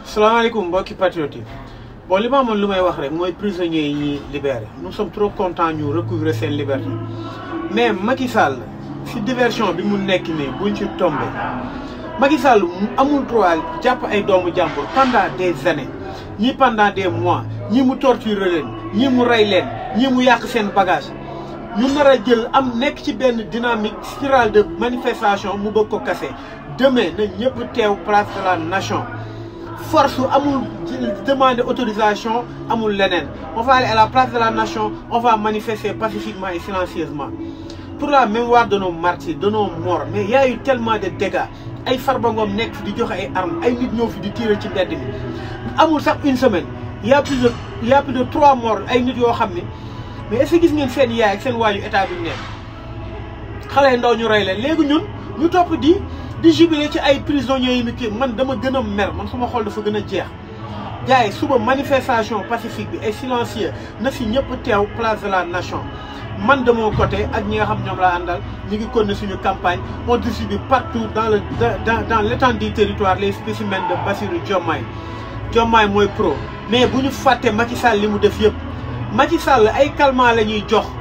salaamaaleykum mbokki patriote yi bon li ma amoon lu may wax rek mooy prisonniers yi ñuy libéré nous sommes trop contents ñu recouvrer seen liberté mais Macky Sall si diversion bi mu nekk nii buñ ci tombé Macky Sall mu amul droit jàpp ay doomu jàmbur pendant des années ñii pendant des mois ñii mu torturer leen ñii mu rey leen ñii mu yàq seen bagage ñu nar a jël am nekk ci benn dynamique spirale de manifestation mu bëgg ko kase demain na ñëpp teew place de la nation force amul demander autorisation amul leneen on va aller à la place de la nation on va manifester pacifiquement et silencieusement pour la mémoire de nos martyrs de nos morts mais il y a eu tellement de dégâts ay Farba Ngom nekk fi di joxe ay armes ay nit ñëw fi di tirer ci mbedd mi amul sax une semaine il y a plus de il y a plus de trois morts ay nit yoo xam ne mais est-ce que gis ngeen seen yaay ak seen waayu état bi nekk xale ndaw ñu rey leen léegi ñun ñu topp di di jubilé ci ay prisonniers yi mi kii man dama gën a mer man suma xol dafa gën a jeex gars yi suba manifestation pacifique bi et silencieux na si ñëpp teew place de la nation man de mon côté ak ñi nga xam ñoom laa àndal ñu ngi continuer suñu campagne on distribue partout dans le dans dans l'étendue du territoire les spécimens de Bassirou Diomaye Diomaye mooy pro mais bu ñu fàtte Macky Sall li mu def yëpp Macky Sall ay calmants la ñuy jox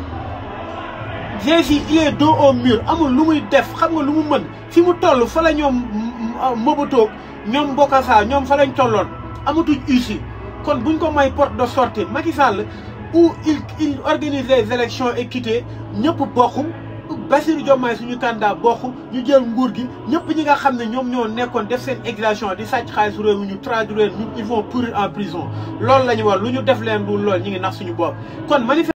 Jési il est dos au mur amul lu muy def xam nga lu mu mën fi mu toll fa la ñoom Mobutu ñoom Bokassa ñoom fa lañ tolloon amatuñ ussi kon buñ ko may porte de sortie Macky Sall où il il organise les élections équitées ñëpp bokk Bassirou Diomaye suñu candidat bokk ñu jël nguur gi ñëpp ñi nga xam ne ñoom ñoo nekkoon def seen exilation di sàcc xaalis réew mi ñu traduire ñu ils vont pourrir en prison loolu la ñu war lu ñu def leen lu lool ñu ngi nax suñu bopp kon